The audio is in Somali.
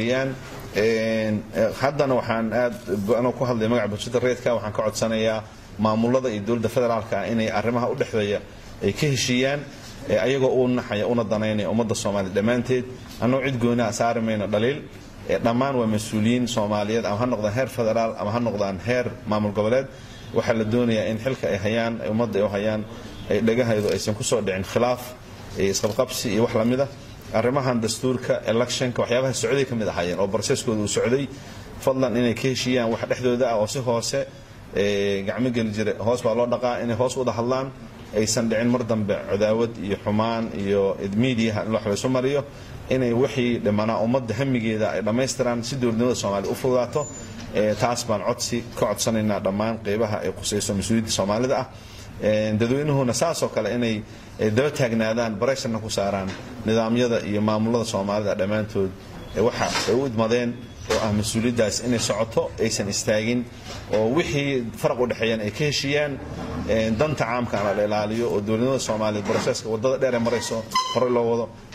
heshiiyaan haddana waxaan aad anoo ku hadlaya magaca bulshada reedka waxaan ka codsanayaa maamulada iyo dowladda federaalka inay arrimaha u dhexeeya ay ka heshiiyaan ayagoo u naxaya una danaynaya ummadda soomaaliya dhammaanteed annagoo cid gooniha saari mayno dhaliil dhammaan waa mas-uuliyiin soomaaliyeed ama ha noqdaan heer federaal ama ha noqdaan heer maamul goboleed waxaa la doonayaa in xilka ay hayaan ummadda ay u hayaan ay dhagahaydu aysan kusoo dhicin khilaaf isqabqabsi iyo wax lamida arrimahan dastuurka electionka waxyaabaha socday ka mid ahaayeen oo barseskooda uu socday fadlan inay ka heshiiyaan wax dhexdooda ah oo si hoose gacmo geli jira hoos baa loo dhaqaa inay hoos wada hadlaan aysan dhicin mar dambe cadaawad iyo xumaan iyo miidiyaha in wax laysu mariyo inay wixii dhimanaa ummadda hamigeeda ay dhammaystiraan si dowladnimada soomaaliya u fududaato taas baan codsi ka codsanaynaa dhammaan qeybaha ay qusayso mas-uuliyadda soomaalida ah dadweynuhuna saasoo kale inay daba taagnaadaan bareysharna ku saaraan nidaamyada iyo maamulada soomaalida dhammaantood waxa ay u idmadeen oo ah mas-uuliyaddaas inay socoto aysan istaagin oo wixii faraq u dhexeeyaan ay ka heshiiyaan danta caamkaana la ilaaliyo oo dowladnimada soomaaliya broseska wadada dheer ee marayso horey loo wado